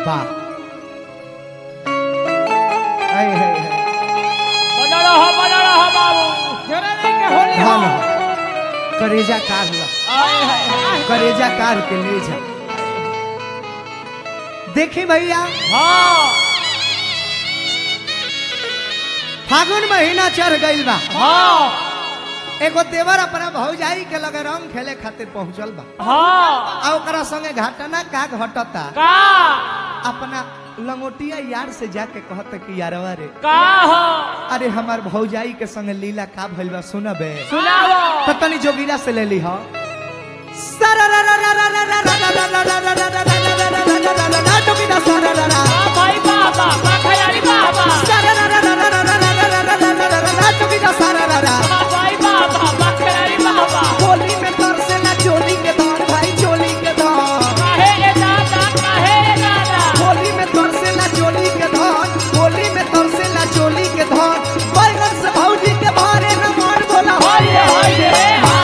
वाह हाय हाय हाय बना रहा बना रहा बाबू जरा नहीं के होली हाँ हो ना करेजा कार ला आए हाय हाय करेजा कार के ले जा देखी भैया हाँ फागुन महीना चढ़ गईल बा हाँ एगो देवर अपना भौजाई के लगे रंग खेले खातिर पहुंचल बा हाँ आ ओकरा संगे घटना का घटता का अपना लंगोटिया यार से जाके कहत कि यारवा रे का हो अरे हमार भौजाई के संगे लीला का भइल बा सुनबे सुनाओ तो तनी जोगिला से ले ली हो हाँ भाई बाबा बाखयारी बाबा हाँ भाई बाबा बाखयारी बाबा होली में तरसेला चोली के धान भाई चोली के धान काहे रे दादा काहे रे दादा होली में तरसेला चोली के धान होली में तरसेला चोली के धान बैगन से भौजी के भारे न मान बोला हाय रे हाय रे हाँ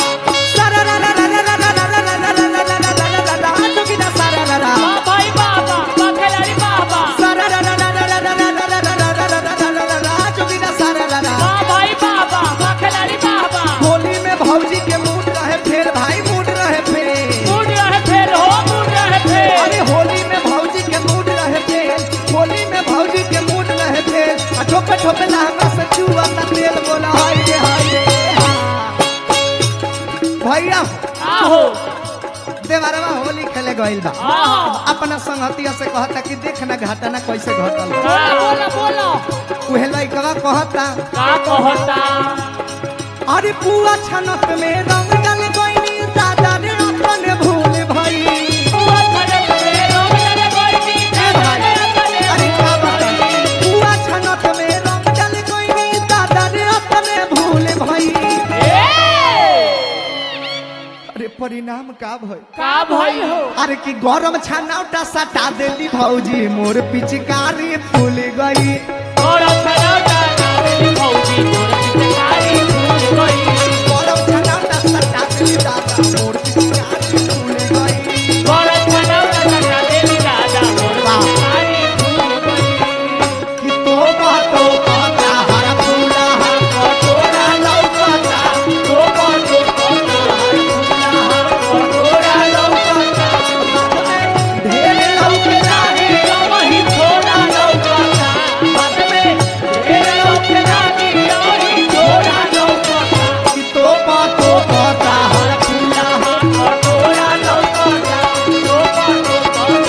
हाँ भाई बाबा बाखयारी बाबा हाँ भाई बाबा बाखयारी बाबा होली में भौजी के मूड रहे फेर भाई मूड रहे फेर मुड़ रहे फेर हो मुड़ रहे फेर अरे होली में भौजी के मूड रहे फेर होली में भौजी के मूड रहे फेर आ ठोपे ठोपे लहंगा से चुआ ता तेल बोला हाय रे हाय रे भैया आहो देवरवा होली खेले गइल बा आहो अपना संगतिया से कहता कि देख ना घटना कैसे घटल बोलो बोलो उहे लइकवा कहता का कहता अरे पुआ छनत में रंग डाल गइनी दादा रे अपन भूल भई बुआ छनक में रोग लगे कोई दी अरे का बताई पुआ छनक में रंग डाल गइनी दादा रे अपन भूल भई अरे परिणाम का भई का भाई हो अरे कि गरम छानौटा सटा देली भौजी मोर पिचकारी फूल गई और छनौटा नावेली भौजी मोर पिचकारी फूल गई गरम छानौटा सटा देली दादा मोर पिचकारी फूल गई और छनौटा सटा देली दादा मोर पिचकारी फूल गई कि तो बातो पाता हर फूला हर कटोरा लौकता तो बातो पाता हर फूला हर कटोरा लौकता ढेर लौकता रे वही थोड़ा लौकता बाद में ढेर लौकता की वही थोड़ा लौकता कि तो बातो पाता हर फूला हर कटोरा लौकता तो बातो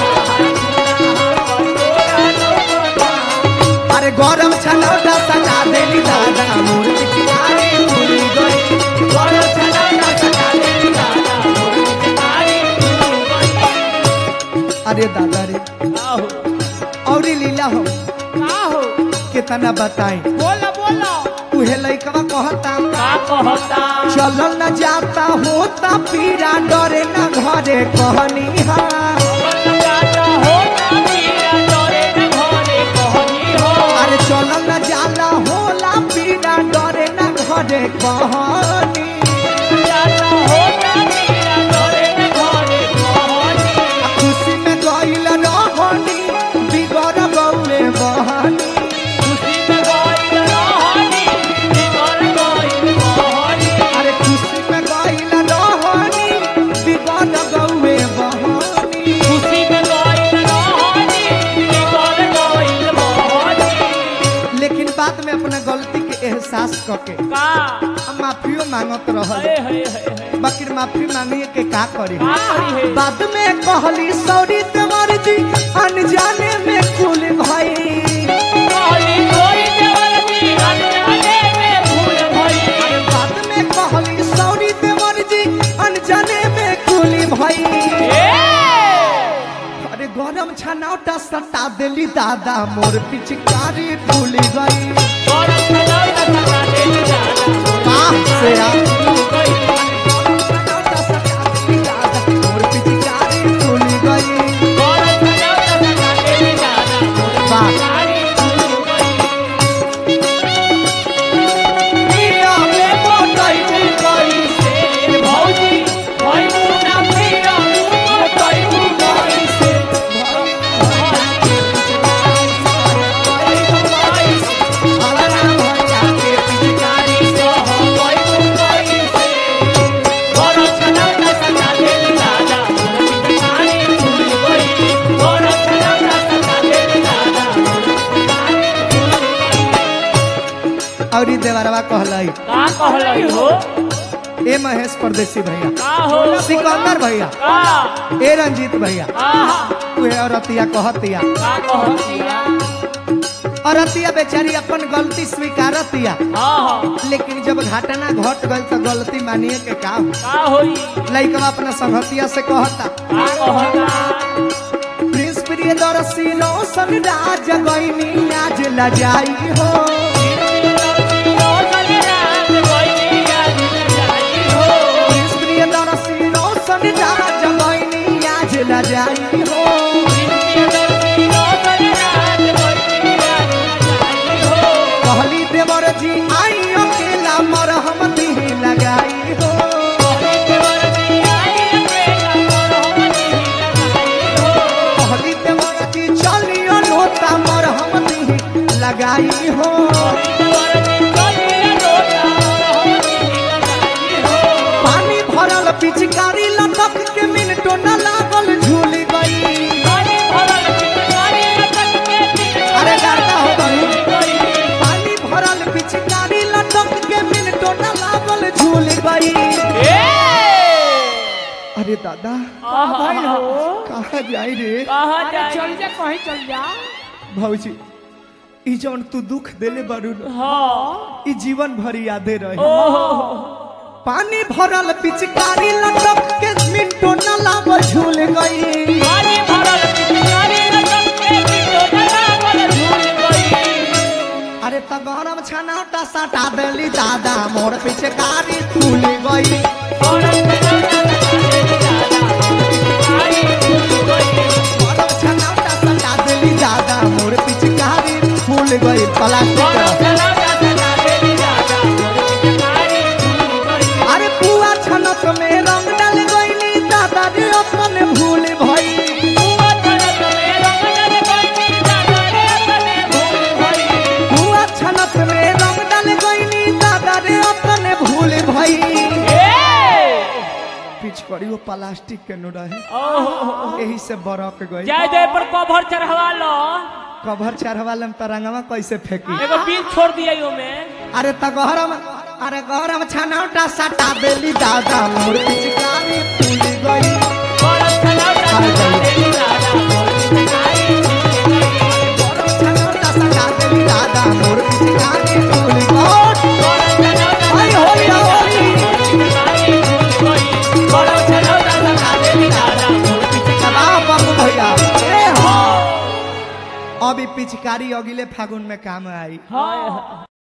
कटोरा लौकता अरे गरम छनौटा सटा देली दादा मोर पिचकारी फूल गई और छनौटा सटा देली दादा मोर पिचकारी फूल गई अरे दादा रे आहो औरी लीला हो आहो कितना बताई बोलो बोलो उहे लइकवा कहता का कहता चल न जाता होता पीरा डरे न घरे कहनी हा जाता हो ना पीरा डरे न घरे कहनी हो अरे चल न जाला होला पीरा डरे न घरे कहनी जाता हो ना पीरा डरे न घरे कहनी आ खुशी में गइल रहनी बिगड़ गौले बहनी खुशी में गइल रहनी बिगड़ गइल कहनी अरे खुशी में गइल रहनी बिगड़ गौले बहनी खुशी में गइल रहनी बिगड़ गइल कहनी लेकिन बाद में अपना गलती के एहसास करके का हम माफियो मांगत रहल हे हे हे हे बाकी माफी मांगिए के का करी का करी है बाद में कहली सॉरी तुम्हार जी अनजाने में कुल भाई कहली कोई देवर की अनजाने में भूल भई बाद में कहली सॉरी तुम्हार जी अनजाने में कुल भाई अरे गरम छनौटा सटा देली दादा मोर पिचकारी फूल गई वाह से आ गरम छनौटा सटा देली दादा मोर पिचकारी फूल गई वाह पिया में मोटई में गई से भौजी और ई देवरवा कहलाई का कहलई हो ए महेश परदेसी भैया का हो सिकंदर भैया का ए रंजीत भैया आहा उहे औरतिया कहतिया का कहतिया औरतिया बेचारी अपन गलती स्वीकारतिया हाँ हाँ लेकिन जब घटना घट गई तो गलती मानिए के का हो? का होई लइकवा अपना संगतिया से कहता का कहता प्रिंस प्रिय दरसी रोशन राज गईनी आज लजाई हो प्रिंस प्रिय दरसी रोशन राज गईनी आज लजाई हो कहली देवर जी आई अकेला मरहम दिही लगाई हो कहली देवर जी चलियो लोटा मरहम दिही लगाई हो पानी भरल पिचकारी लटक के मिनटो न लागल झूल गई अरे गाता हो गई पानी भरल पिचकारी लटक के मिनटो न लागल झूल गई अरे दादा कहाँ जाई रे चल जा कहीं चल जा भौजी ई जौन तू दुख देले बारू न, हाँ ई जीवन भर यादे रही ओहो पानी भरल पिचकारी लटक के मिनटो न लागल झूल गई पानी भरल पिचकारी लटक के मिटो डलावल झूल गई अरे त गरम छनाटा सटा देली दादा मोर पिचकारी फूल गई गरम छनाटा सटा देली दादा मोर पिचकारी फूल गई प्लास्टिक अरे पुआ छनक में रंग डाल गईली दादा रे अपन भूल भई पुआ छनक में रंग डाल गईली दादा रे अपन भूल भई पिचकारी वो प्लास्टिक के नो रहे यही से बरक गई जय जय पर कवर चढ़वा लो कभर चढ़वालम तरंगवा कैसे फेंकी एगो बिल छोड़ दिया में अरे त गहरम अरे गहरम छनौटा सटा देली दादा मोर पिचकारी फूल गई गरम छनौटा सटा देली दादा मोर पिचकारी फूल गई आई होली होली कबाब बाबू भैया ए हो अभी पिचकारी अगिले फागुन में काम आई हाँ